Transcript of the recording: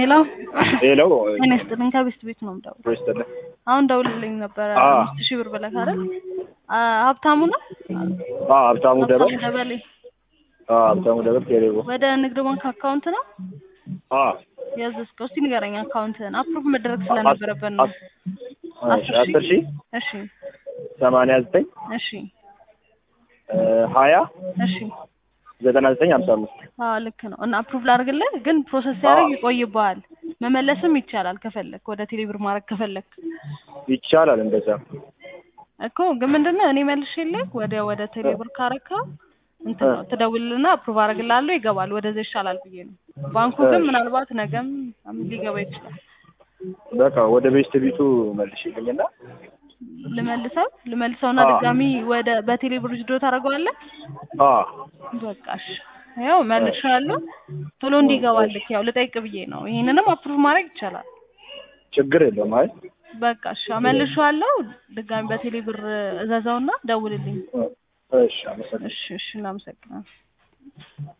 ሄሎ ሄሎ እኔ ስጥልኝ ከቤስት ቤት ነው የምደውለው። ይስጥልኝ። አሁን ደውልልኝ ነበረ አዎ። አምስት ሺህ ብር ብለህ አይደል? አ ሀብታሙ ነው አዎ ሀብታሙ ደበል ሀብታሙ ደበሌ አዎ ሀብታሙ ደበል ቴሌቦ ወደ ንግድ ባንክ አካውንት ነው አዎ ያዘዝከው? እስቲ ንገረኝ አካውንትህን። አፕሩቭ መደረግ ስለነበረበት ነው። እሺ አስር ሺህ እሺ ሰማንያ ዘጠኝ እሺ ሀያ እሺ ዘጠና ዘጠኝ ሀምሳ አምስት አዎ ልክ ነው። እና አፕሩቭ ላድርግልህ፣ ግን ፕሮሰስ ሲያደርግ ይቆይብሃል። መመለስም ይቻላል ከፈለክ፣ ወደ ቴሌብር ማድረግ ከፈለክ ይቻላል እንደዛ እኮ ግን ምንድነው እኔ መልሼልህ ወደ ወደ ቴሌብር ካረካ እንትን ነው ትደውልልና አፕሩቭ አደርግልሃለሁ ይገባል። ወደዛ ይሻላል ብዬ ነው። ባንኩ ግን እሺ። ምናልባት ነገም ሊገባ ይችላል። በቃ ወደ ቤስት ቢቱ መልሽልኝና ልመልሰው ልመልሰውና አዎ። ድጋሚ ወደ በቴሌብር ጅዶ ታደርገዋለህ። አዎ በቃሽ ያው መልሼዋለሁ። ቶሎ እንዲገባልክ ያው ልጠይቅ ብዬ ነው። ይሄንንም አፕሩቭ ማድረግ ይቻላል። ችግር የለውም አይ በቃ እሺ መልሼዋለሁ። ድጋሚ በቴሌብር እዘዘውና ደውልልኝ። እሺ አመሰግናለሁ እሺ እሺ እናመሰግናለን።